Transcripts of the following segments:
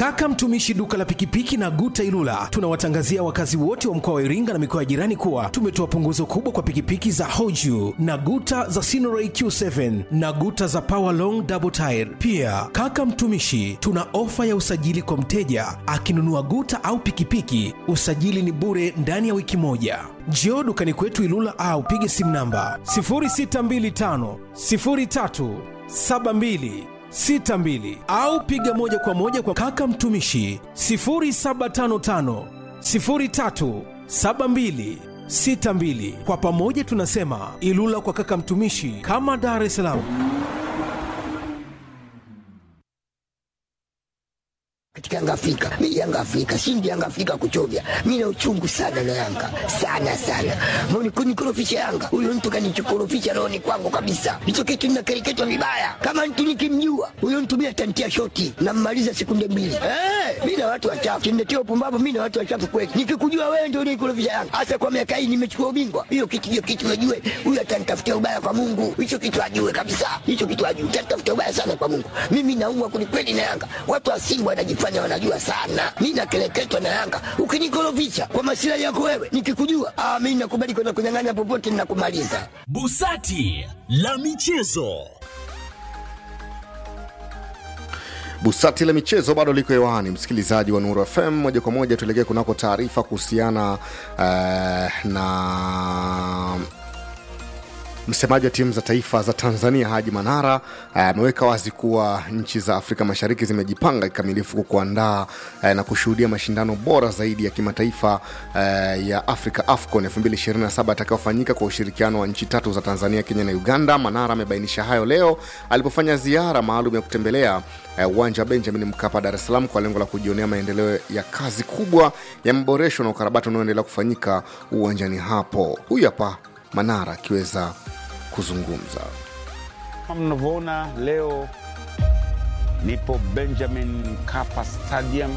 Kaka mtumishi duka la pikipiki na Guta Ilula, tunawatangazia wakazi wote wa mkoa wa Iringa na mikoa ya jirani kuwa tumetoa punguzo kubwa kwa pikipiki za Hoju na Guta za Sinoray Q7 na Guta za Power Long Double Tire. Pia kaka mtumishi, tuna ofa ya usajili kwa mteja akinunua Guta au pikipiki, usajili ni bure ndani ya wiki moja. Njoo dukani kwetu Ilula au pige simu namba 0625 03 72 62 au piga moja kwa moja kwa kaka mtumishi 0755 03 72 62. Kwa pamoja tunasema Ilula kwa kaka mtumishi, kama Dar es Salaam. katika Yanga Afrika. Mimi Yanga Afrika, shindi Yanga Afrika kuchovya. Mimi na uchungu sana na Yanga. Sana sana. Mbona kunikorofisha Yanga? Huyo mtu kanichokorofisha roho ni kwangu kabisa. Hicho kitu ninakereketwa vibaya. Kama mtu nikimjua, huyo mtu mimi atantia shoti na mmaliza sekunde mbili. Eh, mimi na watu wachafu. Kimnetia upumbavu mimi na watu wachafu kweli. Nikikujua wewe ndio unikorofisha Yanga. Hasa kwa miaka hii nimechukua ubingwa. Hiyo kitu hiyo kitu najue. Huyo atanitafutia ubaya kwa Mungu. Hicho kitu ajue kabisa. Hicho kitu ajue. Atanitafutia ubaya sana kwa Mungu. Mimi naumwa kwelikweli na Yanga. Watu wa Simba wanajifanya wanajifanya wanajua sana. Mi nakeleketwa na Yanga, ukinikorofisha kwa masilahi yako wewe, nikikujua ah, mi nakubali kwenda kunyang'anya popote, ninakumaliza. Busati la michezo. Busati la michezo bado liko hewani, msikilizaji wa Nuru FM. Moja kwa moja tuelekee kunako taarifa kuhusiana uh, na Msemaji wa timu za taifa za Tanzania Haji Manara ameweka uh, wazi kuwa nchi za Afrika Mashariki zimejipanga kikamilifu kuandaa uh, na kushuhudia mashindano bora zaidi ya kimataifa uh, ya Africa AFCON 2027 atakayofanyika kwa ushirikiano wa nchi tatu za Tanzania, Kenya na Uganda. Manara amebainisha hayo leo alipofanya ziara maalum ya kutembelea uwanja uh, wa Benjamin Mkapa, Dar es Salaam, kwa lengo la kujionea maendeleo ya kazi kubwa ya maboresho na ukarabati unaoendelea kufanyika uwanjani hapo. Huyu hapa Manara akiweza kuzungumza. Kama mnavyoona leo nipo Benjamin Mkapa Stadium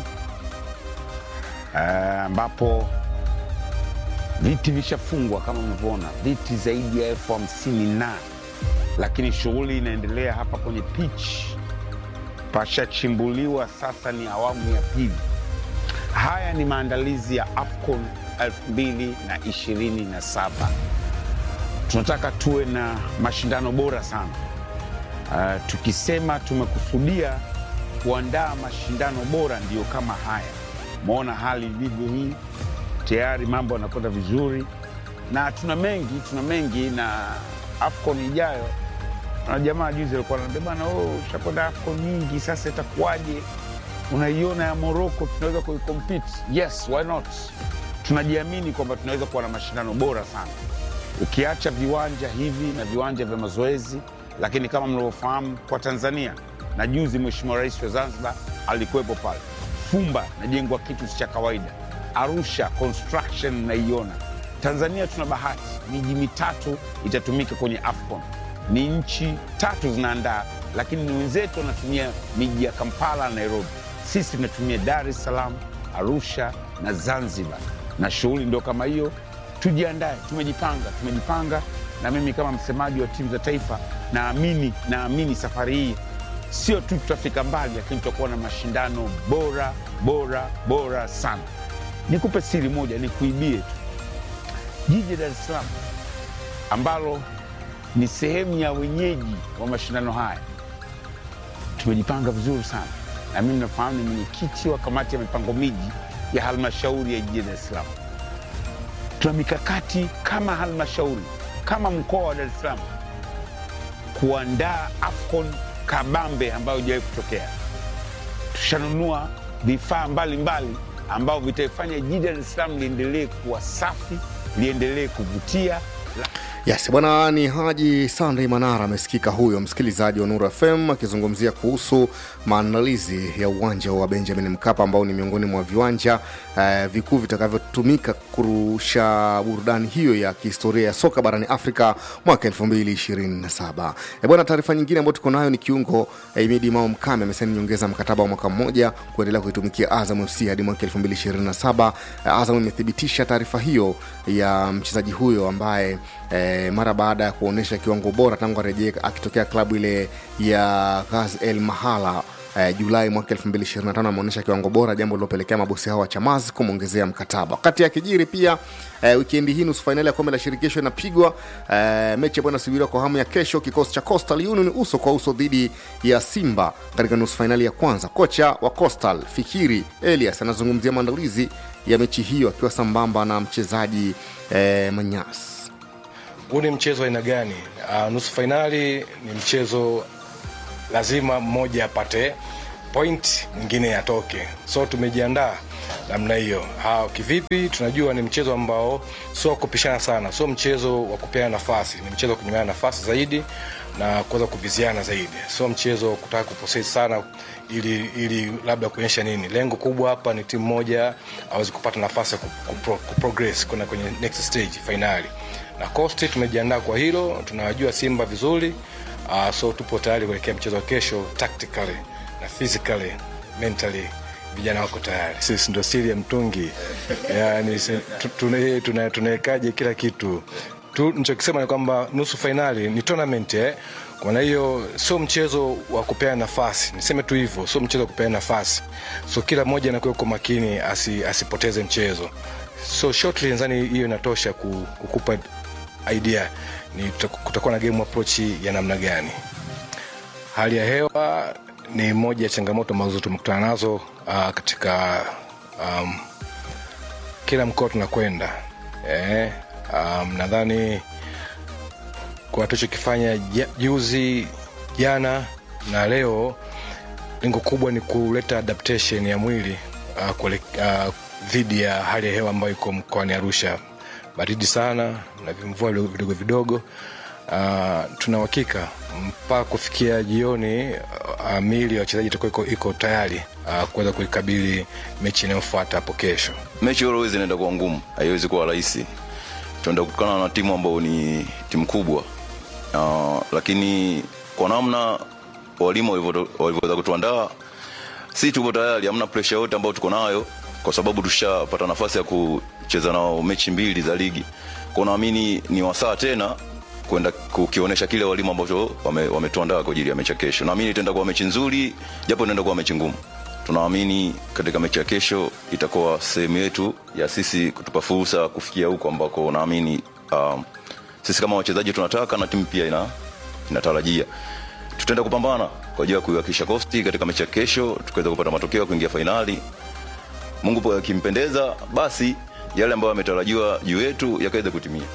ambapo uh, viti vishafungwa kama mnavyoona, viti zaidi ya elfu hamsini na lakini shughuli inaendelea hapa kwenye pitch, pashachimbuliwa. Sasa ni awamu ya pili. Haya ni maandalizi ya AFCON 2027 tunataka tuwe na mashindano bora sana. Uh, tukisema tumekusudia kuandaa mashindano bora, ndiyo kama haya. Umeona hali ilivyo hii, tayari mambo yanakwenda vizuri, na tuna mengi, tuna mengi na AFCON ijayo. Na jamaa juzi alikuwa ananiambia bana, oh, ushakwenda AFCON nyingi, sasa itakuwaje? Unaiona ya Morocco tunaweza kuikompete? Yes, why not? Tunajiamini kwamba tunaweza kuwa na mashindano bora sana ukiacha viwanja hivi na viwanja vya mazoezi, lakini kama mnavyofahamu kwa Tanzania, na juzi Mheshimiwa Rais wa Zanzibar alikuwepo pale. Fumba najengwa kitu cha kawaida, Arusha construction naiona. Tanzania tuna bahati, miji mitatu itatumika kwenye AFCON. Ni nchi tatu zinaandaa, lakini ni wenzetu wanatumia miji ya Kampala na Nairobi. Sisi tunatumia Dar es Salaam, Arusha na Zanzibar, na shughuli ndio kama hiyo tujiandae, tumejipanga, tumejipanga. Na mimi kama msemaji wa timu za taifa naamini, naamini safari hii sio tu tutafika mbali, lakini tutakuwa na mashindano bora bora bora sana. Nikupe siri moja, nikuibie tu, jiji Dar es Salaam ambalo ni sehemu ya wenyeji wa mashindano haya, tumejipanga vizuri sana, na mimi nafahamu ni mwenyekiti wa kamati ya mipango miji ya halmashauri ya jiji Dar es Salaam tuna mikakati kama halmashauri kama mkoa wa Dar es Salaam kuandaa AFCON kabambe ambayo ijawahi kutokea. Tushanunua vifaa mbalimbali ambavyo vitaifanya jiji Dar es Salaam liendelee kuwa safi, liendelee kuvutia. Yes, bwana ni Haji Sandey Manara amesikika huyo msikilizaji wa Nuru FM akizungumzia kuhusu maandalizi ya uwanja wa Benjamin Mkapa ambao ni miongoni mwa viwanja uh, vikuu vitakavyotumika kurusha burudani hiyo ya kihistoria ya soka barani Afrika mwaka 2027. E bwana, taarifa nyingine ambayo tuko nayo ni kiungo eh, Imidi Mao Mkame amesaini nyongeza mkataba wa mwaka mmoja kuendelea kuitumikia Azam FC hadi mwaka 2027. Eh, Azam imethibitisha taarifa hiyo ya mchezaji huyo ambaye eh, mara baada ya kuonyesha kiwango bora tangu arejee akitokea klabu ile ya Ghaz El Mahala eh, julai mwaka 2025 ameonyesha kiwango bora jambo lilopelekea mabosi hao wa chamazi kumwongezea mkataba wakati akijiri pia eh, wikendi hii nusu fainali ya kombe la shirikisho inapigwa eh, mechi ambayo inasubiriwa kwa hamu ya kesho kikosi cha coastal union uso kwa uso dhidi ya simba katika nusu fainali ya kwanza kocha wa coastal fikiri elias anazungumzia maandalizi ya mechi hiyo akiwa sambamba na mchezaji eh, manyas huu ni mchezo wa aina gani uh, nusu fainali ni mchezo lazima mmoja apate point mwingine atoke so tumejiandaa namna hiyo uh, kivipi tunajua ni mchezo ambao sio wa kupishana sana sio mchezo wa kupeana nafasi ni mchezo wa kunyimana nafasi zaidi na kuweza kuviziana zaidi sio mchezo wa kutaka kuposesi sana ili ili labda kuonyesha nini lengo kubwa hapa ni timu moja aweze kupata nafasi ya kupro, kuprogress kwenda kwenye next stage fainali na costi tumejiandaa kwa hilo tunawajua simba vizuri uh, so tupo tayari kuelekea mchezo wa kesho tactically na physically mentally vijana wako tayari sisi ndo siri ya mtungi yani tunawekaje tuna, tuna kila kitu tu nichokisema ni kwamba nusu fainali ni tournament eh? kwa hiyo sio mchezo wa kupeana nafasi niseme tu hivyo sio mchezo wa kupeana nafasi so kila mmoja anakuwa kwa makini asi, asipoteze mchezo so shortly nadhani hiyo inatosha kukupa idea ni kutakuwa na game approach ya namna gani hali ya hewa ni moja ya changamoto ambazo tumekutana nazo uh, katika um, kila mkoa tunakwenda eh, um, nadhani kwa tulichokifanya juzi jana na leo lengo kubwa ni kuleta adaptation ya mwili uh, kule, uh, dhidi ya hali ya hewa ambayo iko mkoani arusha baridi sana na vimvua vidogo vidogo uh, tuna uhakika mpaka kufikia jioni uh, mili ya wachezaji itakuwa iko, iko tayari uh, kuweza kuikabili mechi inayofuata hapo kesho mechi always inaenda kuwa ngumu haiwezi kuwa rahisi tunaenda kukutana na timu ambayo ni timu kubwa uh, lakini kwa namna walimu walivyoweza kutuandaa si tupo tayari hamna presha yote ambayo tuko nayo kwa sababu tushapata nafasi ya kucheza nao mechi mbili za ligi kwa naamini ni wasaa tena kwenda kukionyesha kile walimu ambacho wametuandaa wame kwa ajili ya mechi ya kesho naamini itaenda kuwa mechi nzuri japo inaenda kuwa mechi ngumu tunaamini katika mechi ya kesho itakuwa sehemu yetu ya sisi kutupa fursa kufikia huko ambako naamini um, sisi kama wachezaji tunataka na timu pia ina, inatarajia tutaenda kupambana kwa ajili ya kuiwakilisha kosti katika mechi ya kesho tukaweza kupata matokeo ya kuingia fainali mungu akimpendeza basi yale ambayo yametarajiwa juu yetu yakaweza kutimia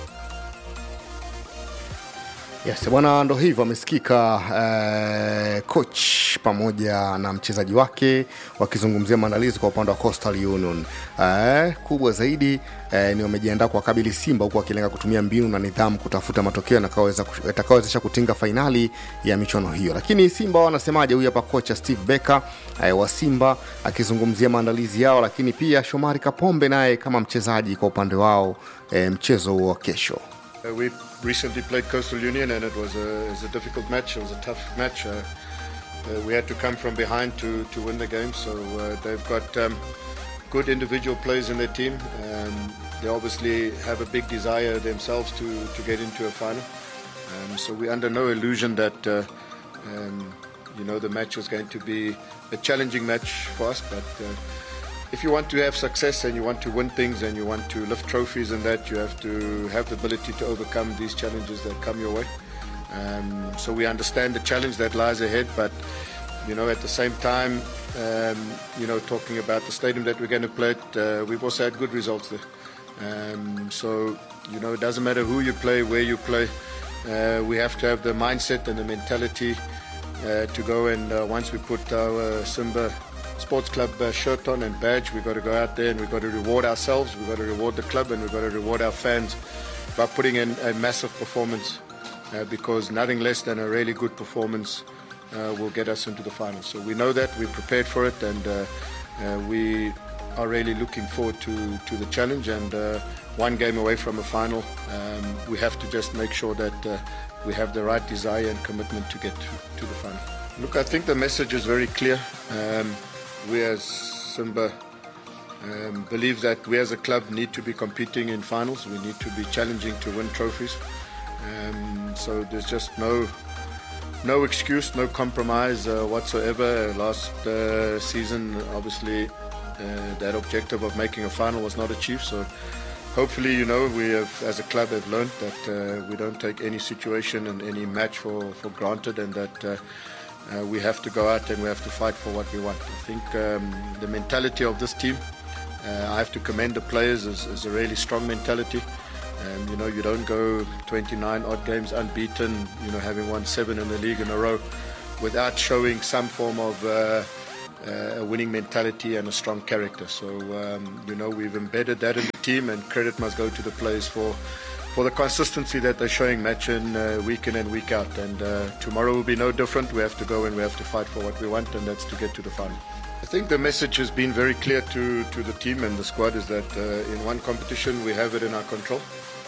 yes bwana ndo hivyo amesikika eh, coach pamoja na mchezaji wake wakizungumzia maandalizi kwa upande wa coastal union eh, kubwa zaidi eh, ni wamejiandaa kuwakabili simba huku wakilenga kutumia mbinu na nidhamu kutafuta matokeo yatakayowezesha kutinga fainali ya michuano hiyo lakini simba wanasemaje huyu hapa kocha steve becker eh, wa simba akizungumzia maandalizi yao lakini pia shomari kapombe naye kama mchezaji kwa upande wao eh, mchezo huo wa kesho Uh, we recently played Coastal Union and it was a, it was a difficult match. It was a tough match. Uh, uh, we had to come from behind to, to win the game. So uh, they've got um, good individual players in their team. Um, they obviously have a big desire themselves to, to get into a final. Um, so we're under no illusion that uh, um, you know the match was going to be a challenging match for us, but. Uh, if you want to have success and you want to win things and you want to lift trophies and that, you have to have the ability to overcome these challenges that come your way. Um, so we understand the challenge that lies ahead, but you know, at the same time, um, you know, talking about the stadium that we're going to play at, uh, we've also had good results there. Um, so you know, it doesn't matter who you play, where you play. Uh, we have to have the mindset and the mentality uh, to go and uh, once we put our Simba sports club uh, shirt on and badge. We've got to go out there and we've got to reward ourselves. We've got to reward the club and we've got to reward our fans by putting in a massive performance uh, because nothing less than a really good performance uh, will get us into the final. So we know that, we're prepared for it, and uh, uh, we are really looking forward to, to the challenge. And uh, one game away from a final, um, we have to just make sure that uh, we have the right desire and commitment to get to, to the final. Look, I think the message is very clear. Um, we as Simba um, believe that we as a club need to be competing in finals. We need to be challenging to win trophies. Um, so there's just no no excuse, no compromise uh, whatsoever. Last uh, season, obviously, uh, that objective of making a final was not achieved. So, hopefully, you know, we have, as a club, have learned that uh, we don't take any situation and any match for, for granted, and that. Uh, uh, we have to go out and we have to fight for what we want. I think um, the mentality of this team, uh, I have to commend the players, is, is a really strong mentality. Um, you know, you don't go 29 odd games unbeaten, you know, having won seven in the league in a row without showing some form of uh, uh, a winning mentality and a strong character. So, um, you know, we've embedded that in the team, and credit must go to the players for for the consistency that they're showing match in, uh, week in and week out. And uh, tomorrow will be no different. We have to go and we have to fight for what we want, and that's to get to the final. I think the message has been very clear to, to the team and the squad is that uh, in one competition we have it in our control,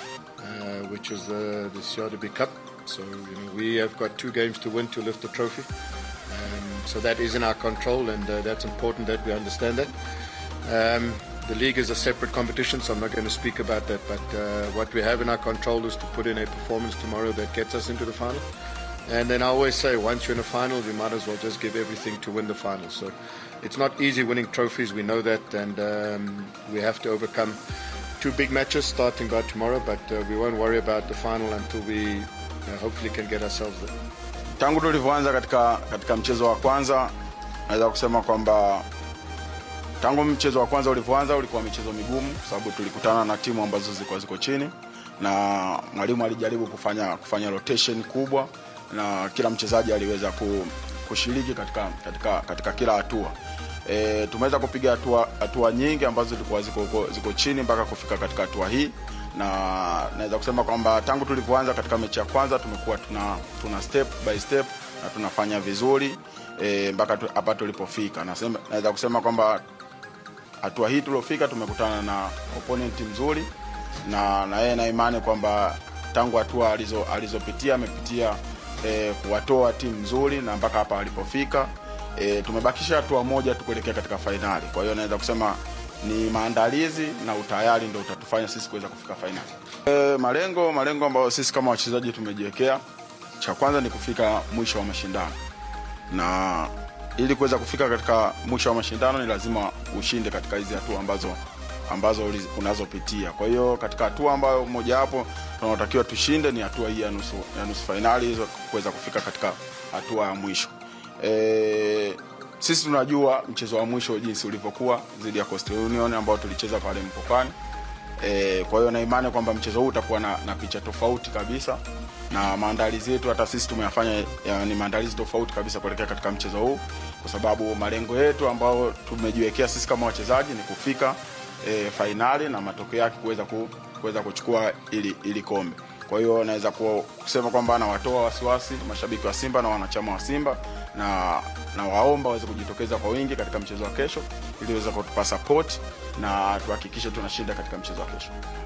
uh, which is the, the CRDB Cup. So you know, we have got two games to win to lift the trophy. Um, so that is in our control, and uh, that's important that we understand that. Um, the league is a separate competition, so I'm not going to speak about that. But uh, what we have in our control is to put in a performance tomorrow that gets us into the final. And then I always say, once you're in a final, you might as well just give everything to win the final. So it's not easy winning trophies, we know that, and um, we have to overcome two big matches starting by tomorrow. But uh, we won't worry about the final until we uh, hopefully can get ourselves there. tangu tulivyoanza katika, katika mchezo wa kwanza naweza kusema kwamba tangu mchezo wa kwanza ulivyoanza ulikuwa michezo migumu kwa sababu tulikutana na timu ambazo zilikuwa ziko chini na mwalimu alijaribu kufanya kufanya rotation kubwa na kila mchezaji aliweza ku, kushiriki katika, katika, katika kila hatua e, tumeweza kupiga hatua hatua nyingi ambazo zilikuwa ziko, ziko chini mpaka kufika katika hatua hii na naweza kusema kwamba tangu tulivyoanza katika mechi ya kwanza tumekuwa tuna, tuna step by step na tunafanya vizuri e, mpaka tu- hapa tulipofika Nasema- naweza kusema kwamba hatua hii tuliofika tumekutana na opponent mzuri na na yeye na imani kwamba tangu hatua alizo alizopitia amepitia e, kuwatoa timu nzuri na mpaka hapa alipofika e, tumebakisha hatua moja tu kuelekea katika fainali kwa hiyo naweza kusema ni maandalizi na utayari ndo utatufanya sisi kuweza kufika fainali e, malengo malengo ambayo sisi kama wachezaji tumejiwekea cha kwanza ni kufika mwisho wa mashindano na ili kuweza kufika katika mwisho wa mashindano ni lazima ushinde katika hizi hatua ambazo ambazo uliz- unazopitia kwa hiyo katika hatua ambayo mojawapo tunaotakiwa tushinde ni hatua hii ya nusu, ya nusu fainali hizo kuweza kufika katika hatua ya mwisho e, sisi tunajua mchezo wa mwisho jinsi ulivyokuwa dhidi ya Coastal Union ambao tulicheza pale Mpokani e, kwa hiyo na imani kwamba mchezo huu utakuwa na, na picha tofauti kabisa na maandalizi yetu hata sisi tumeyafanya ya, ni maandalizi tofauti kabisa kuelekea katika mchezo huu kwa sababu malengo yetu ambao tumejiwekea sisi kama wachezaji ni kufika e, fainali na matokeo yake kuweza ku, kuweza kuchukua ili, ili kombe kwa hiyo naweza ku- kusema kwamba nawatoa wasiwasi mashabiki wa simba na wanachama wa simba na na waomba waweze kujitokeza kwa wingi katika mchezo wa kesho ili waweze kutupa support na tuhakikishe tunashinda katika mchezo wa kesho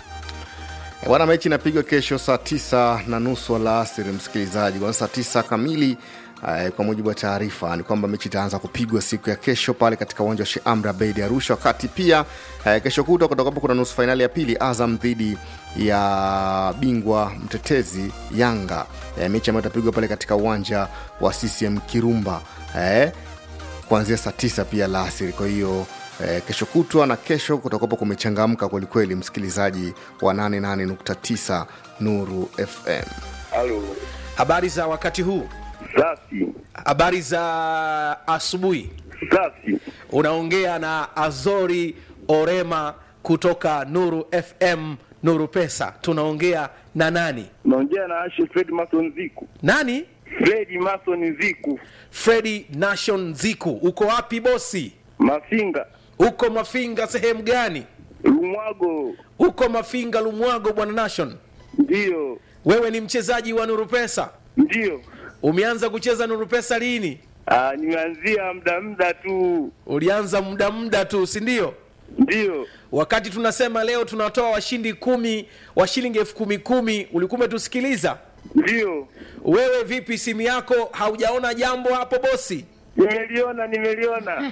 E, Bwana, mechi inapigwa kesho saa tisa na nusu alasiri, msikilizaji, kwa saa tisa kamili. Uh, kwa mujibu wa taarifa ni kwamba mechi itaanza kupigwa siku ya kesho pale katika uwanja wa Sheikh Amri Abeid Arusha, wakati pia uh, kesho kutwa kutakapo kuna nusu fainali ya pili Azam dhidi ya bingwa mtetezi Yanga, uh, mechi ambayo itapigwa pale katika uwanja wa CCM Kirumba uh, kuanzia saa tisa pia la asiri. Kwa hiyo eh, kesho kutwa na kesho kutakuwapo kumechangamka kwelikweli, msikilizaji wa 88.9 Nuru FM. Halo, Habari za wakati huu, safi habari za asubuhi. safi. Unaongea na Azori Orema kutoka Nuru FM, Nuru Pesa. Tunaongea na nani? Naongea na Ashe Fred Mason Ziku. Nani? Fred Mason Ziku, Fredi Nation Ziku. Uko wapi bosi? Mafinga, Uko Mafinga sehemu gani? Lumwago. Uko Mafinga Lumwago, bwana Nation. Ndiyo, Wewe ni mchezaji wa Nuru Pesa, ndiyo. umeanza kucheza Nuru Pesa lini? Ah, nimeanzia muda muda tu. Ulianza muda muda tu, si ndio? Ndiyo, Wakati tunasema leo tunatoa washindi kumi wa shilingi elfu kumi kumi, ulikuwa umetusikiliza? ndiyo. Wewe vipi, simu yako haujaona jambo hapo bosi? Nimeliona, nimeliona.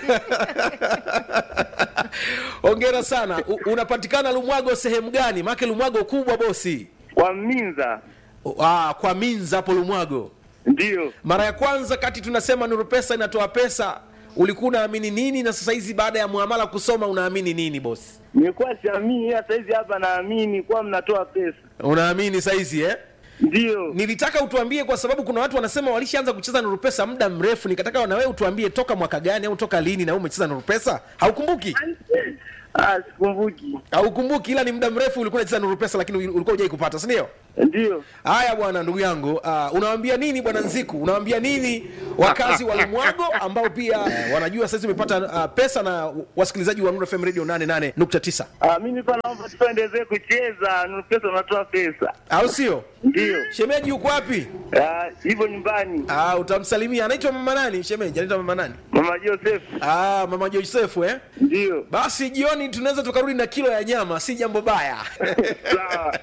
Hongera sana. U, unapatikana Lumwago sehemu gani? Maake Lumwago kubwa bosi. Kwa Minza. Ah, kwa Minza hapo Lumwago. Ndiyo. Mara ya kwanza kati tunasema Nuru Pesa inatoa pesa, ulikuwa unaamini nini, na sasa hizi baada ya muamala kusoma unaamini nini bosi? Nilikuwa siamini, ila saizi hapa naamini kuwa mnatoa pesa. Unaamini saizi eh? Ndiyo. Nilitaka utuambie kwa sababu kuna watu wanasema walishaanza kucheza Nuru Pesa muda mrefu, nikataka na wewe utuambie toka mwaka gani au toka lini na wewe umecheza Nuru Pesa? Haukumbuki? Ah, sikumbuki. Haukumbuki, ila ni muda mrefu ulikuwa unacheza Nuru Pesa, lakini ulikuwa hujai kupata, si ndio? Ndiyo. Haya bwana, ndugu yangu, uh, unawaambia nini bwana Nziku? Unawaambia nini wakazi wa Lumwago ambao pia uh, wanajua sasa umepata uh, pesa na wasikilizaji wa Nuru FM Radio 88.9 Ah, mimi pa naomba tuendelee kucheza, Nuru Pesa unatoa pesa. au sio? Ndiyo. Shemeji yuko wapi? Ah, hivyo nyumbani. Ah, utamsalimia. Anaitwa mama nani? Shemeji anaitwa mama nani? Mama Joseph. Ah, mama Josefu eh? Ndiyo. Basi jioni tunaweza tukarudi na kilo ya nyama, si jambo baya. Sawa.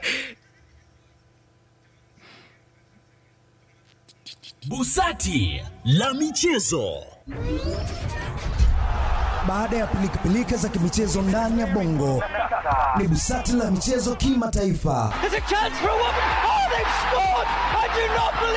Busati la michezo. Baada ya pilikapilika za kimichezo ndani ya bongo, ni busati la michezo kimataifa.